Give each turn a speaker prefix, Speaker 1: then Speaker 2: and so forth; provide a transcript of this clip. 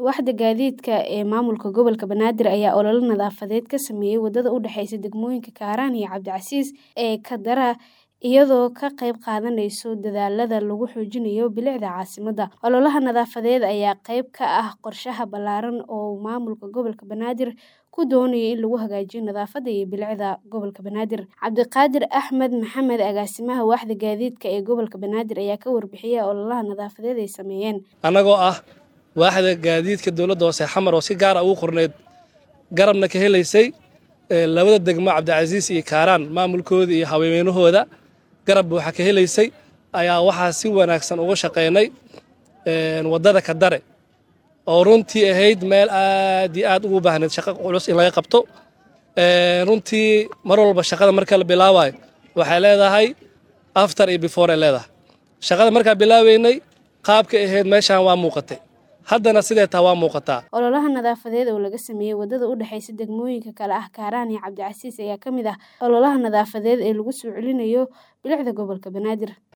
Speaker 1: Waaxda gaadiidka ee maamulka gobolka Banaadir ayaa olole nadaafadeed ka sameeyay wadada u dhaxaysa degmooyinka Kaaraan iyo Cabdicasiis ee Kaddara iyadoo ka qayb qaadanaysa dadaallada lagu xoojinayo bilicda caasimadda. Ololahan nadaafadeed ayaa qayb ka ah qorshaha ballaaran oo uu maamulka gobolka Banaadir ku doonayo in lagu hagaajiyo nadaafadda iyo bilicda gobolka Banaadir. Cabdiqaadir Axmed Maxamed agaasimaha waaxda gaadiidka ee gobolka Banaadir ayaa ka warbixiyay ololaha nadaafadeed ay sameeyeen.
Speaker 2: annagoo ah waaxda gaadiidka dowladda hoose xamar oo si gaar ah ugu qorneyd garabna ka helaysay labada degmo cabdicasiis iyo kaaraan maamulkooda iyo haweenweynahooda garab buuxa ka helaysay ayaa waxaa si wanaagsan uga shaqaynay waddada kadare oo runtii ahayd meel aad iyo aad ugu baahneyd shaqo culus in laga qabto runtii mar walba shaqada marka la bilaabayo waxay leedahay after iyo before ay leedahay shaqada markaa bilaabeynay qaabka ahayd meeshaan waa muuqatay haddana sidee taa waa muuqataa
Speaker 1: ololaha nadaafadeed oo laga sameeyey wadada u dhaxaysa degmooyinka kale ah kaaraan iyo cabdicasiis ayaa ka mid ah ololaha nadaafadeed ee lagu soo celinayo bilicda gobolka banaadir